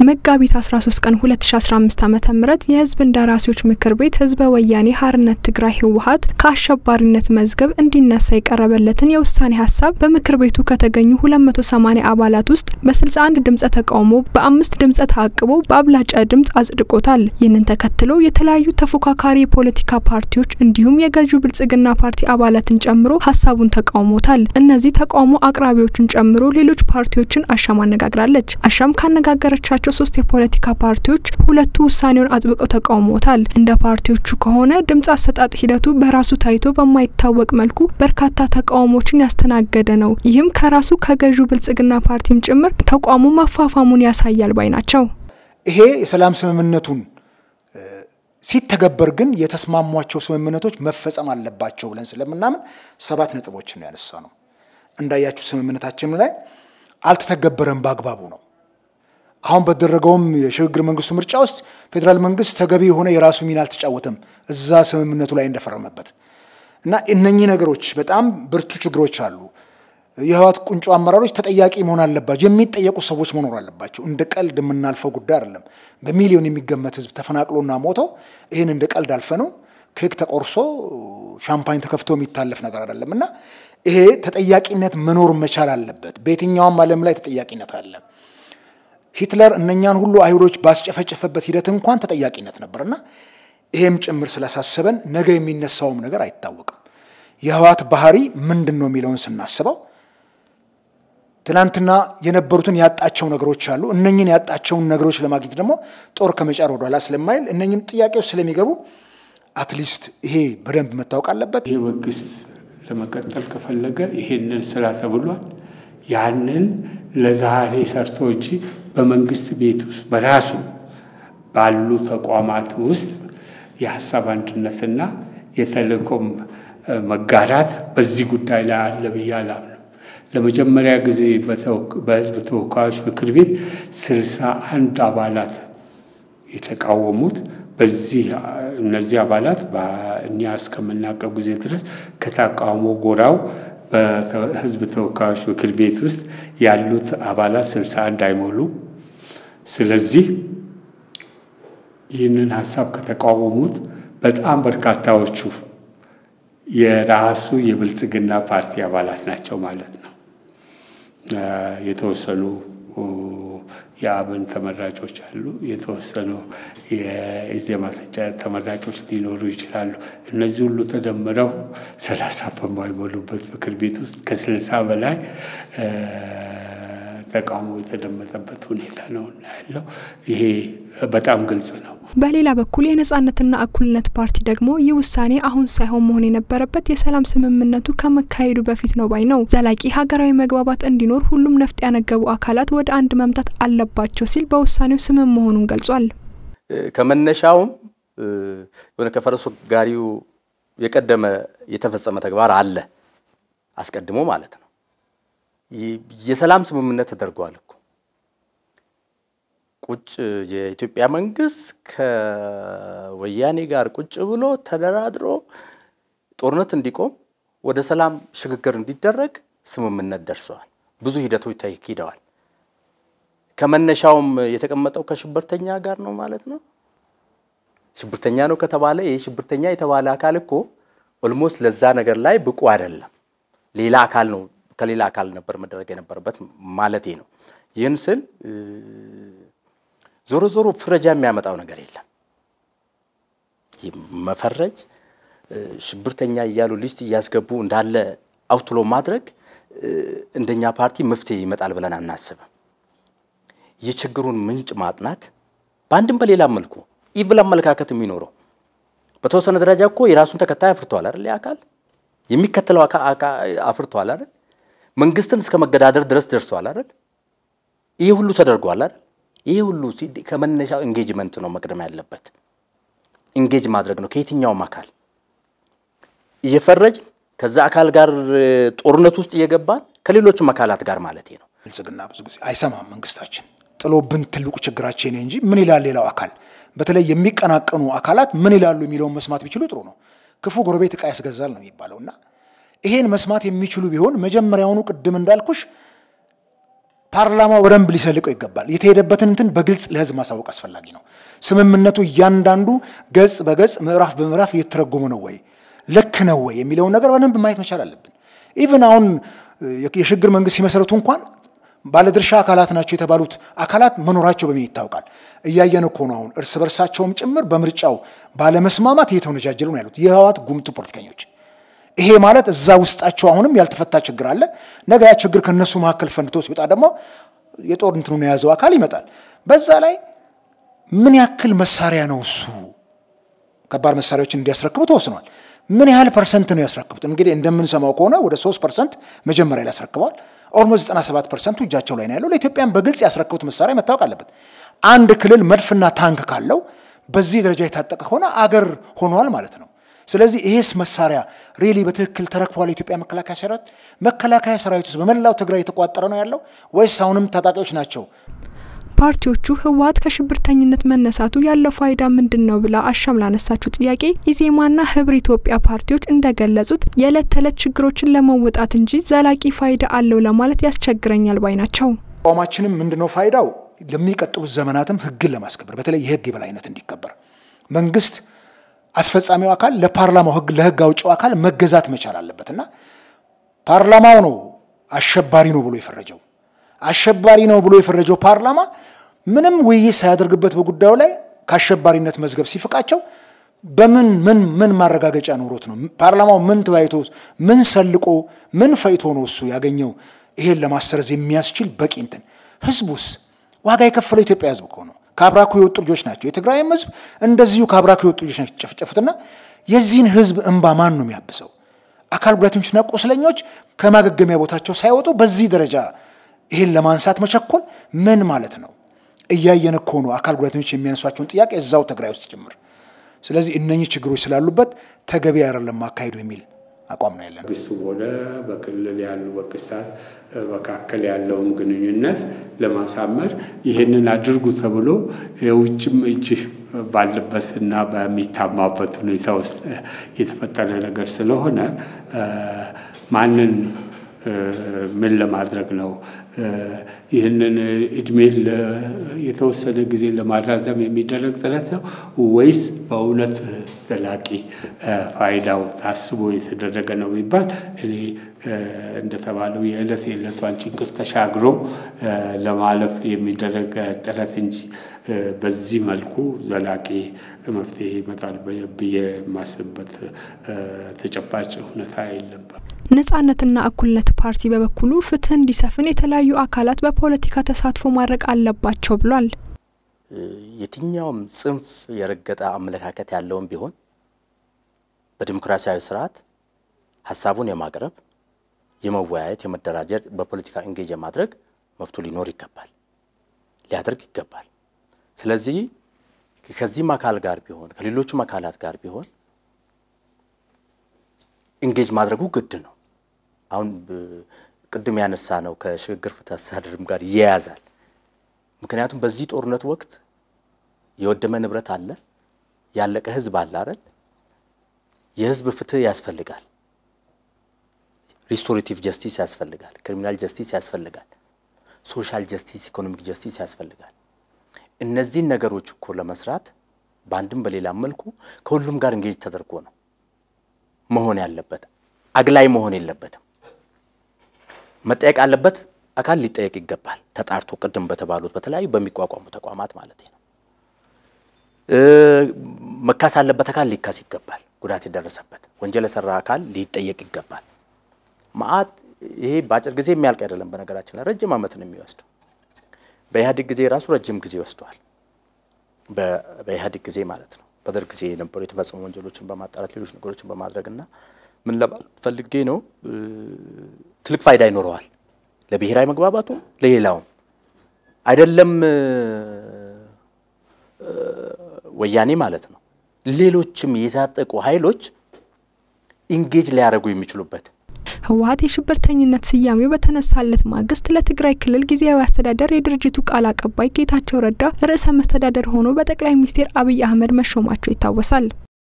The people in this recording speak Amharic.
መጋቢት 13 ቀን 2015 ዓ.ም የህዝብ እንደራሴዎች ምክር ቤት ህዝበ ወያኔ ሓርነት ትግራይ ህወሓት ከአሸባሪነት መዝገብ እንዲነሳ የቀረበለትን የውሳኔ ሀሳብ በምክር ቤቱ ከተገኙ 280 አባላት ውስጥ በ61 ድምፀ ተቃውሞ በአምስት ድምፀ ተአቅቦ በአብላጫ ድምፅ አጽድቆታል። ይህንን ተከትሎ የተለያዩ ተፎካካሪ የፖለቲካ ፓርቲዎች እንዲሁም የገዢው ብልጽግና ፓርቲ አባላትን ጨምሮ ሀሳቡን ተቃውሞታል። እነዚህ ተቃውሞ አቅራቢዎችን ጨምሮ ሌሎች ፓርቲዎችን አሻም አነጋግራለች። አሻም ካነጋገረቻቸው ሶስት የፖለቲካ ፓርቲዎች ሁለቱ ውሳኔውን አጥብቀው ተቃውሞታል። እንደ ፓርቲዎቹ ከሆነ ድምፅ አሰጣጥ ሂደቱ በራሱ ታይቶ በማይታወቅ መልኩ በርካታ ተቃውሞችን ያስተናገደ ነው። ይህም ከራሱ ከገዢው ብልጽግና ፓርቲም ጭምር ተቋሙ መፋፋሙን ያሳያል ባይ ናቸው። ይሄ የሰላም ስምምነቱን ሲተገበር ግን የተስማሟቸው ስምምነቶች መፈጸም አለባቸው ብለን ስለምናምን ሰባት ነጥቦችን ነው ያነሳ ነው። እንዳያችሁ ስምምነታችን ላይ አልተተገበረም በአግባቡ ነው። አሁን በተደረገውም የሽግግር መንግስቱ ምርጫ ውስጥ ፌዴራል መንግስት ተገቢ የሆነ የራሱ ሚና አልተጫወተም እዛ ስምምነቱ ላይ እንደፈረመበት እና እነኚህ ነገሮች በጣም ብርቱ ችግሮች አሉ። የህወሓት ቁንጮ አመራሮች ተጠያቂ መሆን አለባቸው። የሚጠየቁ ሰዎች መኖር አለባቸው። እንደ ቀልድ የምናልፈው ጉዳይ አይደለም። በሚሊዮን የሚገመት ህዝብ ተፈናቅሎና ሞቶ ይህን እንደ ቀልድ አልፈ ነው ኬክ ተቆርሶ ሻምፓኝ ተከፍቶ የሚታለፍ ነገር አይደለም እና ይሄ ተጠያቂነት መኖር መቻል አለበት። በየትኛውም ዓለም ላይ ተጠያቂነት አለ። ሂትለር እነኛን ሁሉ አይሁዶች ባስጨፈጨፈበት ሂደት እንኳን ተጠያቂነት ነበርና ይሄም ጭምር ስላሳሰበን ነገ የሚነሳውም ነገር አይታወቅም። የህወሓት ባህሪ ምንድን ነው የሚለውን ስናስበው ትናንትና የነበሩትን ያጣቸው ነገሮች አሉ። እነኝን ያጣቸውን ነገሮች ለማግኘት ደግሞ ጦር ከመጫር ወደኋላ ስለማይል እነኝን ጥያቄዎች ስለሚገቡ አትሊስት ይሄ በደንብ መታወቅ አለበት። ይህ መንግስት ለመቀጠል ከፈለገ ይሄንን ስራ ተብሏል። ያንን ለዛሬ ሰርቶ እንጂ በመንግስት ቤት ውስጥ በራሱ ባሉ ተቋማት ውስጥ የሀሳብ አንድነትና የተልእኮም መጋራት በዚህ ጉዳይ ላይ አለ ብዬ አላምንም። ለመጀመሪያ ጊዜ በህዝብ ተወካዮች ምክር ቤት ስልሳ አንድ አባላት የተቃወሙት በዚህ እነዚህ አባላት እኛ እስከምናውቀው ጊዜ ድረስ ከተቃውሞ ጎራው በህዝብ ተወካዮች ምክር ቤት ውስጥ ያሉት አባላት ስልሳ አንድ አይሞሉም። ስለዚህ ይህንን ሀሳብ ከተቃወሙት በጣም በርካታዎቹ የራሱ የብልጽግና ፓርቲ አባላት ናቸው ማለት ነው። የተወሰኑ የአብን ተመራጮች አሉ። የተወሰኑ የኢዜማ ተመራጮች ሊኖሩ ይችላሉ። እነዚህ ሁሉ ተደምረው ሰላሳ በማይሞሉበት ምክር ቤት ውስጥ ከስልሳ በላይ ተቃውሞ የተደመጠበት ሁኔታ ነው እና ያለው ይሄ በጣም ግልጽ ነው። በሌላ በኩል የነጻነትና እኩልነት ፓርቲ ደግሞ ይህ ውሳኔ አሁን ሳይሆን መሆን የነበረበት የሰላም ስምምነቱ ከመካሄዱ በፊት ነው ባይ ነው። ዘላቂ ሀገራዊ መግባባት እንዲኖር ሁሉም ነፍጥ ያነገቡ አካላት ወደ አንድ መምጣት አለባቸው ሲል በውሳኔው ስምም መሆኑን ገልጿል። ከመነሻውም የሆነ ከፈረሱ ጋሪው የቀደመ የተፈጸመ ተግባር አለ አስቀድሞ ማለት ነው። የሰላም ስምምነት ተደርጓል እኮ ቁጭ የኢትዮጵያ መንግስት ከወያኔ ጋር ቁጭ ብሎ ተደራድሮ ጦርነት እንዲቆም ወደ ሰላም ሽግግር እንዲደረግ ስምምነት ደርሰዋል። ብዙ ሂደቶች ተካሂደዋል። ከመነሻውም የተቀመጠው ከሽብርተኛ ጋር ነው ማለት ነው። ሽብርተኛ ነው ከተባለ ይህ ሽብርተኛ የተባለ አካል እኮ ኦልሞስት ለዛ ነገር ላይ ብቁ አይደለም። ሌላ አካል ነው ከሌላ አካል ነበር መደረግ የነበረበት ማለቴ ነው። ይህን ስል ዞሮ ዞሮ ፍረጃ የሚያመጣው ነገር የለም። መፈረጅ፣ ሽብርተኛ እያሉ ሊስት እያስገቡ እንዳለ አውትሎ ማድረግ እንደኛ ፓርቲ መፍትሄ ይመጣል ብለን አናስብም። የችግሩን ምንጭ ማጥናት በአንድም በሌላም መልኩ ኢቭል አመለካከት የሚኖረው በተወሰነ ደረጃ እኮ የራሱን ተከታይ አፍርተዋል አይደል? አካል የሚከተለው አፍርተዋል አይደል? መንግስትን እስከ መገዳደር ድረስ ደርሰዋል አይደል? ይህ ሁሉ ተደርጓል አይደል? ይህ ሁሉ ከመነሻው ኤንጌጅመንት ነው መቅደም ያለበት። ኢንጌጅ ማድረግ ነው ከየትኛውም አካል እየፈረጅ ከዛ አካል ጋር ጦርነት ውስጥ እየገባን ከሌሎችም አካላት ጋር ማለት ነው። ብልጽግና ብዙ ጊዜ አይሰማም። መንግስታችን ጥሎብን ትልቁ ችግራችን እንጂ ምን ይላል ሌላው አካል፣ በተለይ የሚቀናቀኑ አካላት ምን ይላሉ የሚለውን መስማት ቢችሉ ጥሩ ነው። ክፉ ጎረቤት ዕቃ ያስገዛል ነው የሚባለው እና ይሄን መስማት የሚችሉ ቢሆን መጀመሪያውኑ ቅድም እንዳልኩሽ ፓርላማው በደንብ ሊሰልቀው ይገባል። የተሄደበትን እንትን በግልጽ ለህዝብ ማሳወቅ አስፈላጊ ነው። ስምምነቱ እያንዳንዱ ገጽ በገጽ ምዕራፍ በምዕራፍ እየተተረጎመ ነው ወይ ልክ ነው ወይ የሚለውን ነገር በደንብ ማየት መቻል አለብን። ኢቭን አሁን የሽግግር መንግስት ሲመሰረቱ እንኳን ባለድርሻ አካላት ናቸው የተባሉት አካላት መኖራቸው በምን ይታወቃል? እያየን እኮ ነው። አሁን እርስ በርሳቸውም ጭምር በምርጫው ባለመስማማት እየተወነጃጀሉ ነው ያሉት የህወሓት ጉምቱ ፖለቲከኞች። ይሄ ማለት እዛ ውስጣቸው አሁንም ያልተፈታ ችግር አለ። ነገ ያ ችግር ከነሱ መካከል ፈንድቶ ሲወጣ ደግሞ የጦር እንትኑን የያዘው አካል ይመጣል። በዛ ላይ ምን ያክል መሳሪያ ነው እሱ ከባድ መሳሪያዎችን እንዲያስረክቡ ተወስኗል። ምን ያህል ፐርሰንት ነው ያስረክቡት? እንግዲህ እንደምንሰማው ከሆነ ወደ ሶስት ፐርሰንት መጀመሪያ ላይ ያስረክበዋል። ኦልሞስት 97 ፐርሰንቱ እጃቸው ላይ ነው ያለው። ለኢትዮጵያን በግልጽ ያስረክቡት መሳሪያ መታወቅ አለበት። አንድ ክልል መድፍና ታንክ ካለው በዚህ ደረጃ የታጠቀ ከሆነ አገር ሆኗል ማለት ነው። ስለዚህ ይሄስ መሳሪያ ሪሊ በትክክል ተረክቧል የኢትዮጵያ መከላከያ ሰራዊት? መከላከያ ሰራዊት ውስጥ በመላው ትግራይ የተቋጠረ ነው ያለው ወይስ አሁንም ታጣቂዎች ናቸው? ፓርቲዎቹ ህወሓት ከሽብርተኝነት መነሳቱ ያለው ፋይዳ ምንድን ነው ብላ አሻም ላነሳችው ጥያቄ ኢዜማና ህብር ኢትዮጵያ ፓርቲዎች እንደገለጹት የዕለት ተዕለት ችግሮችን ለመወጣት እንጂ ዘላቂ ፋይዳ አለው ለማለት ያስቸግረኛል ባይ ናቸው። አቋማችንም ምንድነው ፋይዳው? ለሚቀጥሉት ዘመናትም ህግን ለማስከበር በተለይ የህግ የበላይነት እንዲከበር መንግስት አስፈጻሚው አካል ለፓርላማው ህግ ለህግ አውጪው አካል መገዛት መቻል አለበት እና ፓርላማው ነው አሸባሪ ነው ብሎ የፈረጀው አሸባሪ ነው ብሎ የፈረጀው ፓርላማ ምንም ውይይት ሳያደርግበት በጉዳዩ ላይ ከአሸባሪነት መዝገብ ሲፍቃቸው በምን ምን ምን ማረጋገጫ ኖሮት ነው? ፓርላማው ምን ተወያይቶ ምን ሰልቆ ምን ፈይቶ ነው እሱ ያገኘው ይሄን ለማሰረዝ የሚያስችል በቂ እንትን ህዝቡስ ዋጋ የከፈለው ኢትዮጵያ ህዝብ እኮ ነው። ከአብራኩ የወጡ ልጆች ናቸው። የትግራይም ህዝብ እንደዚሁ ከአብራኩ የወጡ ልጆች ናቸው የተጨፈጨፉትና የዚህን ህዝብ እንባ ማን ነው የሚያብሰው? አካል ጉዳተኞችና ቁስለኞች ከማገገሚያ ቦታቸው ሳይወጡ በዚህ ደረጃ ይህን ለማንሳት መቸኮል ምን ማለት ነው? እያየን እኮ ነው አካል ጉዳተኞች የሚያነሷቸውን ጥያቄ እዛው ትግራይ ውስጥ ጭምር። ስለዚህ እነኚህ ችግሮች ስላሉበት ተገቢ አይደለም ማካሄዱ የሚል አቋም ነው ያለን። መንግስቱ ሆነ በክልል ያሉ መንግስታት መካከል ያለውን ግንኙነት ለማሳመር ይህንን አድርጉ ተብሎ የውጭም እጅ ባለበት እና በሚታማበት ሁኔታ ውስጥ የተፈጠረ ነገር ስለሆነ ማንን ምን ለማድረግ ነው ይህንን እድሜ የተወሰነ ጊዜ ለማራዘም የሚደረግ ጥረት ነው ወይስ በእውነት ዘላቂ ፋይዳው ታስቦ የተደረገ ነው ቢባል እኔ እንደተባለው የዕለት የዕለቷን ችግር ተሻግሮ ለማለፍ የሚደረግ ጥረት እንጂ በዚህ መልኩ ዘላቂ መፍትሄ ይመጣል ብዬ የማስብበት ተጨባጭ ሁኔታ የለም። ነጻነትና እኩልነት ፓርቲ በበኩሉ ፍትህ እንዲሰፍን የተለያዩ አካላት በፖለቲካ ተሳትፎ ማድረግ አለባቸው ብሏል። የትኛውም ጽንፍ የረገጠ አመለካከት ያለውን ቢሆን በዲሞክራሲያዊ ስርዓት ሀሳቡን የማቅረብ የመወያየት፣ የመደራጀት፣ በፖለቲካ እንጌጅ የማድረግ መብቱ ሊኖር ይገባል፣ ሊያደርግ ይገባል። ስለዚህ ከዚህም አካል ጋር ቢሆን ከሌሎቹም አካላት ጋር ቢሆን ኢንጌጅ ማድረጉ ግድ ነው። አሁን ቅድም ያነሳ ነው ከሽግግር ፍትህ አስተዳደርም ጋር ይያያዛል። ምክንያቱም በዚህ ጦርነት ወቅት የወደመ ንብረት አለ፣ ያለቀ ህዝብ አለ አይደል? የህዝብ ፍትህ ያስፈልጋል። ሪስቶሬቲቭ ጀስቲስ ያስፈልጋል። ክሪሚናል ጀስቲስ ያስፈልጋል። ሶሻል ጀስቲስ፣ ኢኮኖሚክ ጀስቲስ ያስፈልጋል። እነዚህን ነገሮች እኮ ለመስራት በአንድም በሌላም መልኩ ከሁሉም ጋር እንጌጅ ተደርጎ ነው መሆን ያለበት። አግላይ መሆን የለበትም። መጠየቅ አለበት አካል ሊጠየቅ ይገባል። ተጣርቶ ቅድም በተባሉት በተለያዩ በሚቋቋሙ ተቋማት ማለት ነው። መካስ አለበት አካል ሊካስ ይገባል። ጉዳት የደረሰበት ወንጀል የሰራ አካል ሊጠየቅ ይገባል። መዓት ይሄ በአጭር ጊዜ የሚያልቅ አይደለም። በነገራችን ላይ ረጅም ዓመት ነው የሚወስደው። በኢህአዴግ ጊዜ ራሱ ረጅም ጊዜ ወስደዋል። በኢህአዴግ ጊዜ ማለት ነው። በደርግ ጊዜ የነበሩ የተፈጸሙ ወንጀሎችን በማጣራት ሌሎች ነገሮችን በማድረግና ምን ለማለት ፈልጌ ነው፣ ትልቅ ፋይዳ ይኖረዋል ለብሔራዊ መግባባቱም ለሌላውም አይደለም ወያኔ ማለት ነው። ሌሎችም የታጠቁ ኃይሎች ኢንጌጅ ሊያደርጉ የሚችሉበት ህወሀት የሽብርተኝነት ስያሜው በተነሳለት ማግስት ለትግራይ ክልል ጊዜያዊ አስተዳደር የድርጅቱ ቃል አቀባይ ጌታቸው ረዳ ርዕሰ መስተዳደር ሆኖ በጠቅላይ ሚኒስትር አብይ አህመድ መሾማቸው ይታወሳል።